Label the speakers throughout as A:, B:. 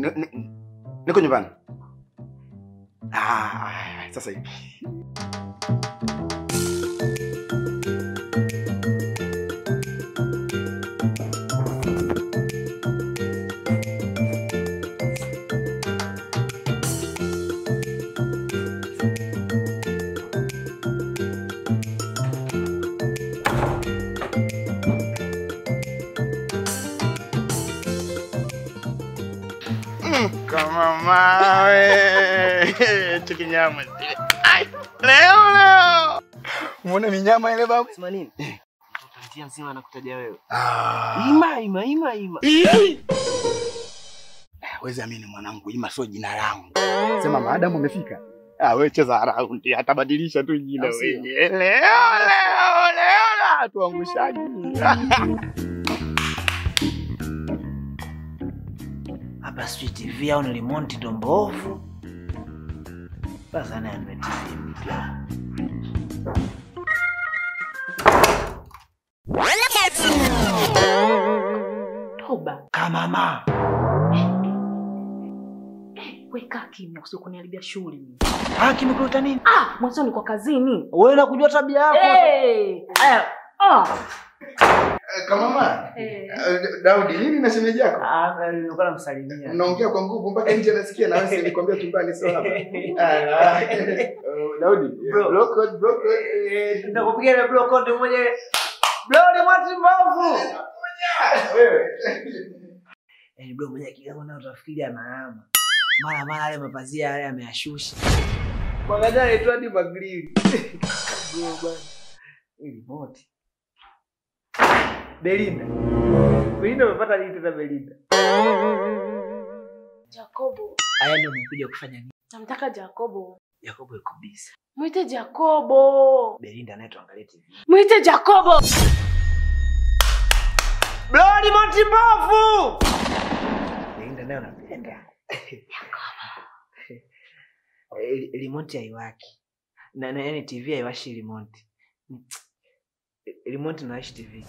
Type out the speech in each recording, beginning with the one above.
A: Ni- ni- Niko nyumbani. Ah, sasa hivi. Kama mawe. Cheki nyama zile. Ai, leo leo. Muone minyama ile babu?
B: Sema nini? Mtoto njia mzima anakutaja wewe.
A: Ah.
B: Ima ima ima ima.
A: Wezi amini mwanangu, Ima sio jina langu. Sema maadamu umefika. Ah, wewe cheza raundi, atabadilisha tu jina
B: Au sio?
A: wewe. Leo leo leo na tuangushaji.
B: Hapa sijui TV au ni remote ndo mbovu. Sasa naye ame TV mpya.
C: Toba,
B: Kama mama.
C: weka kimya kusio kuniharibia shughuli. mimi.
B: Ah, kimekuleta nini?
C: Ah, mwanzo niko kazini.
B: Wewe nakujua tabia yako.
C: Hey! Aya, ah.
A: Kama mama.
C: Eh.
A: Daudi, nini na shemeji yako?
B: Ah, nilikuwa namsalimia.
A: Unaongea kwa nguvu mpaka nje nasikia na wewe nilikwambia tumbani sio hapa. Ah, oh, Daudi,
B: Bro.
A: bro code, bro code.
B: Eh, Nitakupigia ile block code moja. Bro ni mwati mbovu.
A: Wewe.
B: Yaani bro mmoja kidogo na utafikiri anahama. Mara mara yale mapazia yale ameyashusha. Mwangalia anaitwa hadi magrili. Bro bwana. Hii remote. Belinda. Belinda umepata nini tena Belinda?
C: Jacobo.
B: Aya ndio umekuja kufanya nini?
C: Namtaka Jacobo.
B: Yakobo yuko busy.
C: Mwite Jacobo.
B: Belinda naye tuangalie TV.
C: Mwite Jacobo.
B: Bro remote mbovu. Belinda naye unapenda. Eh, remote haiwaki. Na na yani TV haiwashi remote. Remote inawasha TV.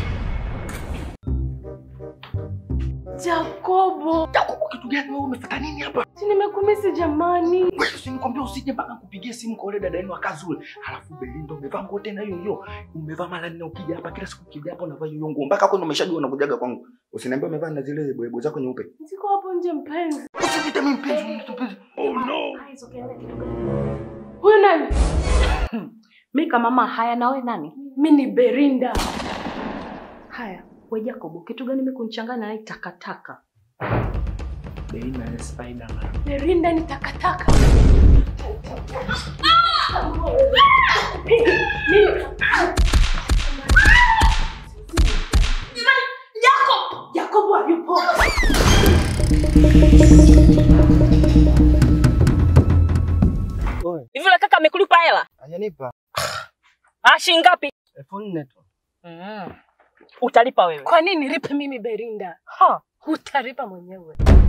C: Jacobo.
A: Jacobo, kitu gani wewe umefuata nini hapa?
C: Si nimekumisi jamani.
A: Wewe usinikwambia usije mpaka kupigia simu kwa yule dada yenu akazi ule. Halafu Belinda umevaa nguo tena hiyo hiyo. Umevaa mara nne ukija hapa kila siku ukija hapa unavaa hiyo nguo. Mpaka kwani umeshajua unakujaga kwangu. Usiniambie umevaa na zile boyebo zako nyeupe.
C: Siko hapo nje mpenzi.
A: Usiniite mimi mpenzi, uniite mpenzi. Oh no.
C: Ah, hizo kelele kitu gani? Huyu nani? Mi kama mama haya nawe nani? Mi ni Berinda. Haya, we Jacobo, kitu gani mi kunichanganya na hii takataka?
B: Belinda ni Spider-Man.
C: Berinda ni takataka. Jacob! Jacob hayupo.
B: Oe,
D: Hivi yule kaka amekulipa hela?
B: hajanipa.
D: Ah, shilingi ngapi?
B: Elfu nne tu.
D: Mm. Utalipa wewe.
C: Kwa nini nilipe mimi Berinda?
D: Ha.
C: Utalipa mwenyewe.